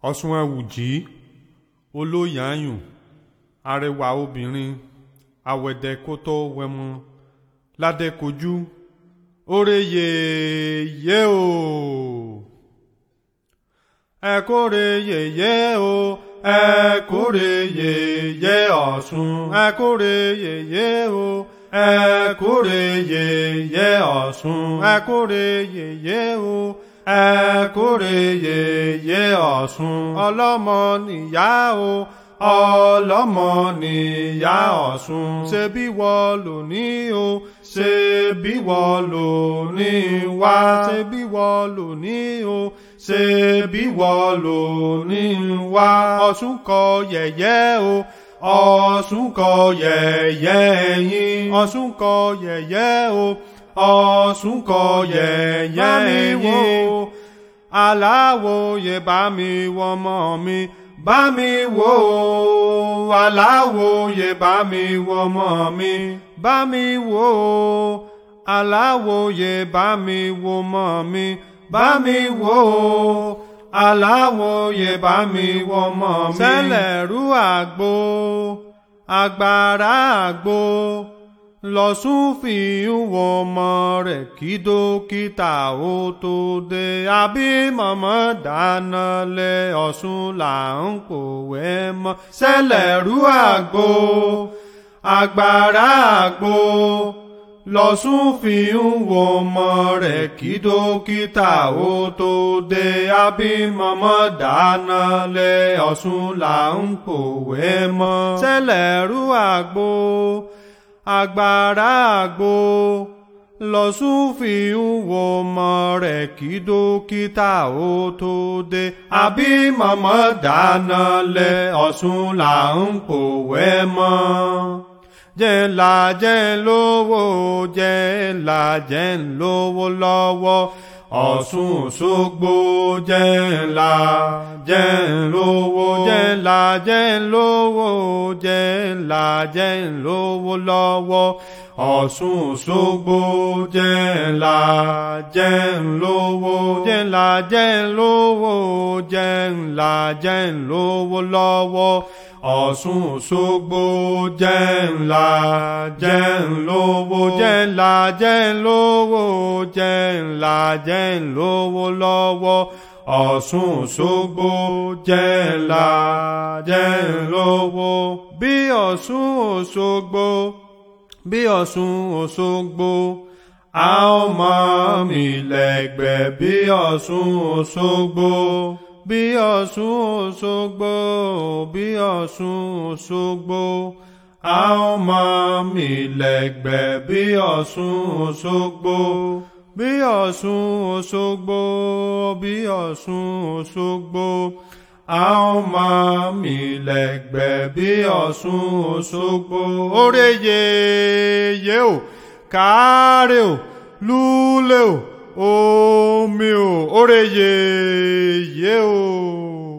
ọ̀ṣun ẹ̀wùjí olóyàáyùn arẹwà obìnrin àwẹ̀dẹ̀ kó tó wẹmọ ládẹ́kojú oore yèyé o ẹ kóre yèyé o ẹ kóre yèyé ọ̀ṣun ẹ kóre yèyé o ẹ kóre yèyé ọ̀ṣun ẹ kóre yèyé o ẹ kóre yèyé ọ̀ṣun ọlọ́mọ nìyá o ọlọ́mọ nìyá ọ̀ṣun ṣe bí wọ́n lò ní o ṣe bí wọ́n lò ní wá ṣe bí wọ́n lò ní o ṣe bí wọ́n lò ní wá ọ̀ṣun kọ yẹ̀yẹ́ o ọ̀ṣun kọ yẹ̀yẹ́ yín ọ̀ṣun kọ yẹ̀yẹ́ o ọ̀ṣun kọ yẹ̀yẹ́ yín aláwòye bá mi wọ́mọ mi bá mi wò ó aláwòye bá mi wò ọmọ mi bá mi wò ó aláwòye bá mi wò ọmọ mi bá mi wò ó aláwòye bá mi wò ọmọ mi. sẹ́lẹ̀rú àgbo agbára àgbo lọ́sùn fi ń wọ ọmọ rẹ̀ kí dókítà ó tó dé àbí mọ̀mọ́ dáná lé ọ̀sùn là ń pòwé mọ́ sẹ́lẹ̀rú àgbo agbára àgbo lọ́sùn fi ń wọ ọmọ rẹ̀ kí dókítà ó tó dé àbí mọ̀mọ́ dáná lé ọ̀sùn là ń pòwé mọ́ sẹ́lẹ̀rú àgbo agbára àgbo lọ́sùn fi ń wo ọmọ rẹ̀ kí dókítà ó tó dé àbí mọ̀mọ́ dáná lé ọ̀sùn là ń pòwé mọ́ jẹ́ ńlá jẹ́ lówó jẹ́ ńlá jẹ́ lówó lọ́wọ́ ọ̀ṣun òṣogbo jẹ́ ńlá jẹ́ lówó jẹ́ ńlá jẹ́ lówó jẹ́ ńlá jẹ́ lówó lọ́wọ́ ọ̀ṣun òṣogbo jẹ́ ńlá jẹ́ lówó jẹ́ ńlá jẹ́ lówó jẹ́ ńlá jẹ́ lówó lọ́wọ́ ọ̀ṣun òṣogbo jẹ́ ńlá jẹ́ lówó jẹ́ ńlá jẹ́ lówó jẹ́ ńlá jẹ́ lówó lọ́wọ́ ọ̀ṣun òṣogbo jẹ́ ńlá jẹ́ lówó bí ọ̀ṣun òṣogbo bí ọ̀ṣun òṣogbo a ó mọ̀ mí lẹ́gbẹ̀ẹ́ bí ọ̀ṣun òṣogbo bí ọ̀ṣun òṣogbo bí ọ̀ṣun òṣogbo a ó mọ̀ mí lẹ́gbẹ̀ẹ́ bí ọ̀ṣun òṣogbo bí ọ̀ṣun òṣogbo bí ọ̀ṣun òṣogbo a ó mọ̀ mí lẹ́gbẹ̀ẹ́ bí ọ̀ṣun òṣogbo. oore yèyé o káre o lúlẹ̀ o omi o oore yèyé o.